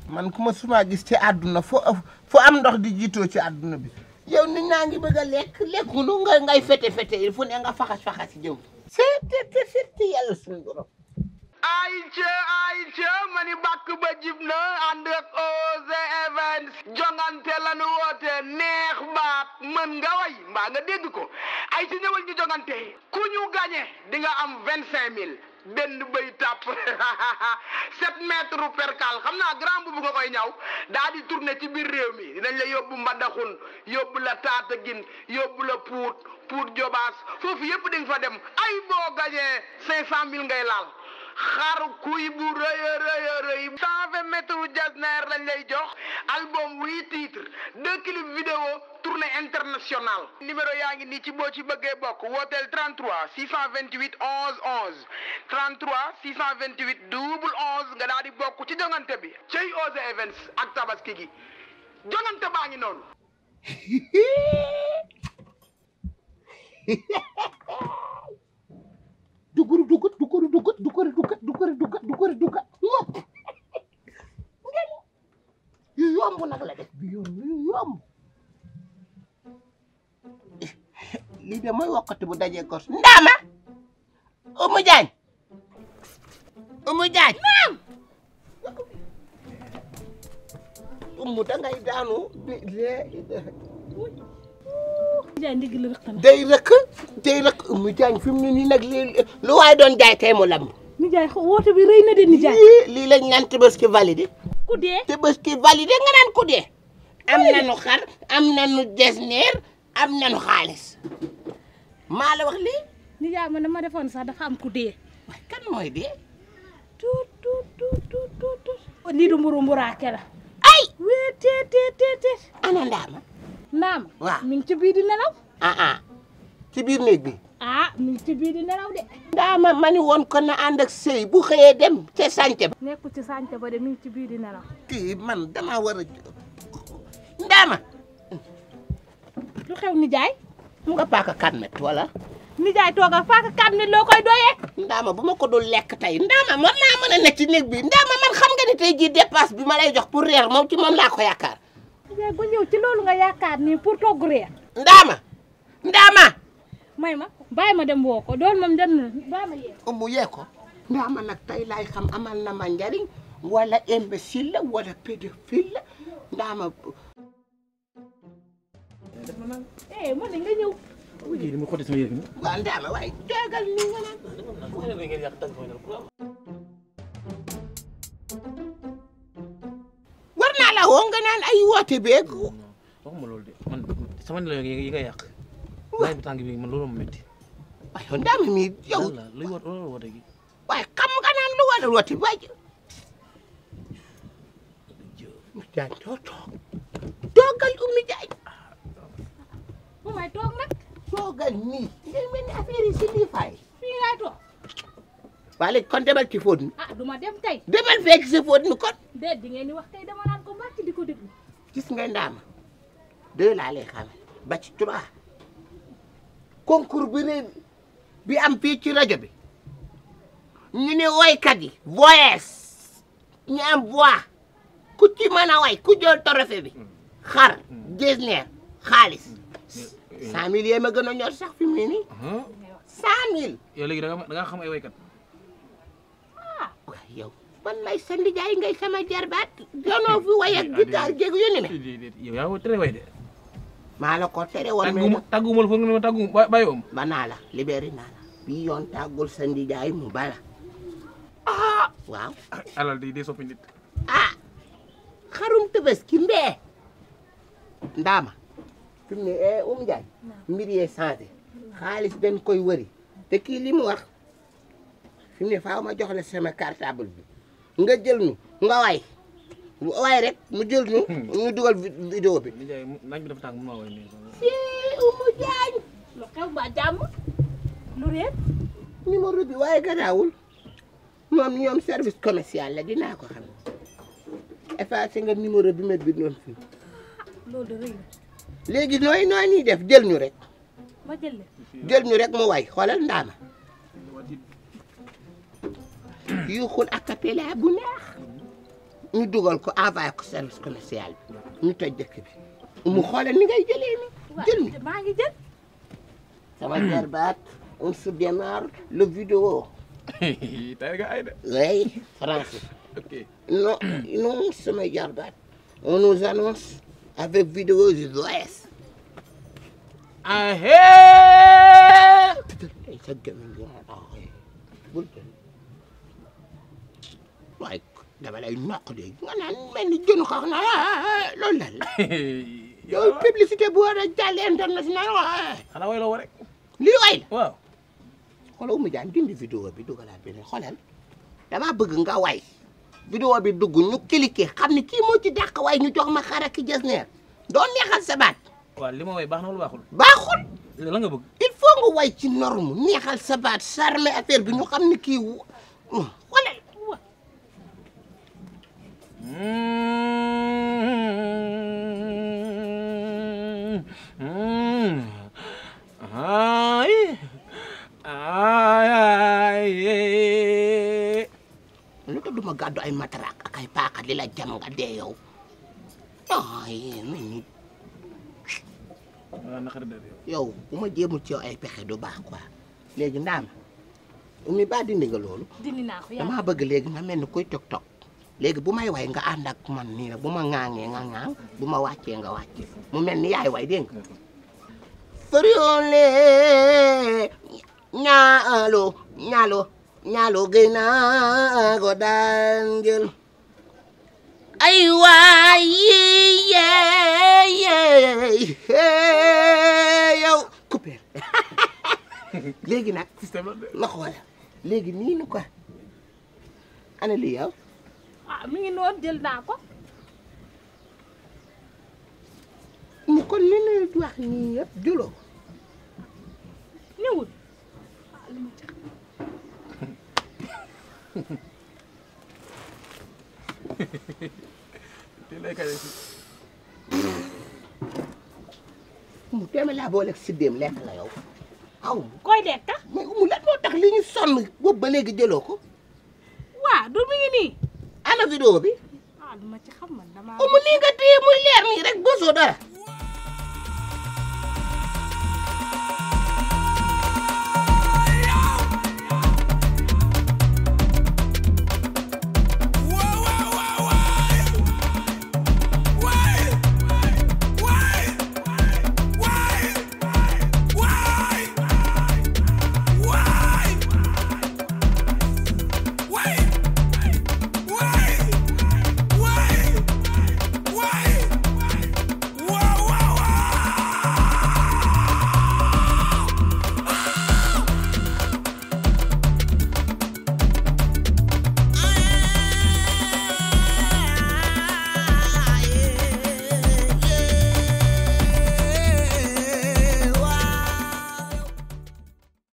man ku ma suma gis ci àdduna fo fo am ndox di jiitoo ci àdduna bi yow nit ñaa ngi bëgg a lekk lekkunu nga ngay fete fete il faut ne nga faxas faxas jëw c'est te te yàlla suñu borom ay ca ay ca ma ni bàkk ba jib na ànd ak Oz Events jongante lanu woote neex baat mën nga way mbaa nga dégg ko ay ci ñëwal ñu jongante ku ñu gañe di nga am vingt cinq mille benn bëy tàpp sept mètres percal xam naa grand bu nga koy ñaw daa di tourner ci biir réew mi dinañ la yóbbu Mbadakhoune yóbbu la Tataguine yóbbu la Pout Pout Diobass foofu yëpp di nga fa dem ay boo gañee cinq cent mille ngay laal xar kuy bu rëy a rëy a rëy cent vingt mètres jasner lañ lay jox album huit titres deux clips vidéo tournée internationale numéro yaa ngi nii ci boo ci bëggee bokk wooteel 33 628 11 11 33 628 double 11 nga daal di bokk ci jongante bi cey Oz Events ak tabaski gi jongante baa ngi noonu duguru dugut duguru dugut duguru dugut duguru dugut duguru dugut moom ngeen yu yomb nag la def bi yoon yu yomb lii de mooy wokkati bu dajee gos ndaama Oumou Diagne Oumou Diagne naam Oumou dangay daanu jaay ndigg la rëq na day rëkk day rëkk Oumou Diagne fi mu ne nii nag lii lu waay doon jaay tey mu lamb nijaay xo- woote bi rëy na de nijaay lii lii lañ naan Tabaski validé ku dee Tabaski validé nga naan ku dee am nañu xar am nañu desneer am nañu xaalis maa la wax lii nijaay man dama defoon sax dafa am ku dee waaye kan mooy dee tuut tuut tuut tuut tuut tuut lii du mburu mburaake la ay wee teet teet teet teet ana ndaama naam waaw. mi ngi ci biir di nelaw ah ah ci biir néeg bi ah mi ngi ci biir di nelaw de ndaama ma ni woon kon na ànd ak sëy bu xëyee dem te sànce ba nekkul ci sànce ba de mi ngi ci biir di nelaw kii man dama war a ndaama lu xew nijaay mu nga paaka kan met wala nijaay tooga faaka kat nit loo koy doyee ndaama bu ma ko dul lekk tey ndaama man naa mën a nekk ci néeg bi ndaama man xam nga ni tey jii dépasse bi ma lay jox pour reer moom ci moom laa ko yaakaar nijaay ba ñëw ci loolu nga yaakaar nii pour togg reer ndaama ndaama may ma bàyyi ma dem woo ko doon moom dem na bàyyi ma yee mu yee ko ndaama nag tey laay xam amal na ma njariñ wala imbécile la wala pédophile la ndaama eh man de nga ñëw Wih, ini mau kau sendiri ni. waa ndaama waaye joogal ni nga naan Kau yang ingin yak tang kau nak pulang. war naa la woo nga naan ay woote beeg Waxuma loolu de man sama nelaw yi nga yàq. Laay bu tàng bi man loolu ma métti. waaye ndaama mi yow Lan la luy wat loolu woote gi. waaye xam nga naan lu war a woote waay jaan doo toog toogal Oumy Diagne mu may toog nag toogal nii ngay mel ni affaire yi si lii fay fii laay toog waa léegi kon demal ci fóot mi ah du ma dem tey demal fekk si fóot mi kon déet di ngeen di wax tey dama naan ko mbàcc di ko déglu gis nga ndaama deux laa lay xamal ba ci trois concours bi rëy bi am fii ci rajo bi ñu ne woykat yi voyes ñu am voix ku ci mën a way ku jël trophée bi xar jesneer xaalis cent mille yee ma gën a ñor sax fi mu ne nii cent mille Yow léegi da nga da nga xam ay waykat. waaw yow man may sa ndijaay ngay sama jarbaat ganoo fi way ak guitare jéeg yu ni me Yow yaa ko tere way de. maa la ko tere woon mais Tàgguma tàgguma la foog nga ne ma tàggu ba- bàyyi woom. ba naa la libéré naa la bii yoon tàggul sa ndijaay mu bala ah waaw Alal di di soppi nit. ah xarum Tabaski mbee ndaama fi mu ne eh um Njaay mbir yee changé xaalis dañ koy wëri te kii li mu wax fi mu ne faaw ma jox la sama cartable bi nga jël nu nga way way rek mu jël nu ñu dugal vi- vidéo bi Nijaay naaj bi dafa tàng mun maa way nii. si umu jaañ lu xew ba jàmm lu réer numéro bi waaye garaawul moom ñoom service commercial la dinaa ko xam effacé nga numéro bi ma bindoon fii loolu de rëy na léegi nooy nooy nii def jël ñu rek ma jël leen jël ñu rek mu way xoolal ndaama yuuxul a cappella bu neex ñu dugal ko envoyé ko service commercial bi ñu toj dëkk bi mu xoolal ni ngay jëlee ni jël mi maa ngi jël sama jarbaat on se démarre le vidéo tey nga ay de oui français ok non non sama jarbaat on nous annonce avec vidéo du OS ahee ay sa gémmiñ gi ma tax bul jël waaye dama lay noq de nga naan mel ni jënu xax na loolu lan la yow publicité bu war a jàll international waa xanaa way la woo rek lii way la waaw xoolal Oumou Diagne dindi vidéo bi dugalaat beneen xoolal dama bëgg nga way vidéo bi dugg ñu cliquer xam ne kii moo ci dàq way ñu jox ma xara ki jës neer doo neexal sa baat waaw li ma way baax na wala baaxul baaxul la nga bëgg il faut nga way ci norme neexal sa baat charmer affaire bi ñu xam ne kii wu xoolal ay ay lu tax duma gàddu ay mataraak ak ay paaka di la jam nga dee yow ay mel ni waaw naqari de yow bu ma jéemul ci yow ay pexe du baax quoi léegi ndaam mi ba dindi nga loolu dindi naa ko yaa damaa bëgg léegi nga mel ni kuy tok tok léegi bu may way nga ànd ak man nii nag bu ma ŋaaŋee nga ŋaaŋ bu ma wàccee nga wàcce mu mel ni yaay way dégg nga fariole ñaalo ñaalo ñaalo gëy naa ko daan jël ay waay yeey yow coupé léegi nag système la de ma xoola léegi nii nu ko ana lii yow ah mi ngi noonu jël naa ko mu kon li nuy wax nii yëpp jëloo ko ñëwul ah li ma ci xam te lay kay si mu teeme laa boole ak siddéem lekk la yow aw koy lekk mais mu lan moo tax li ñu sonn boobu ba léegi jëloo ko waa du mi ngi nii ana vidéo bi ah li ma ci xam man damaa mu nii nga téye muy leer nii rek bosoo dara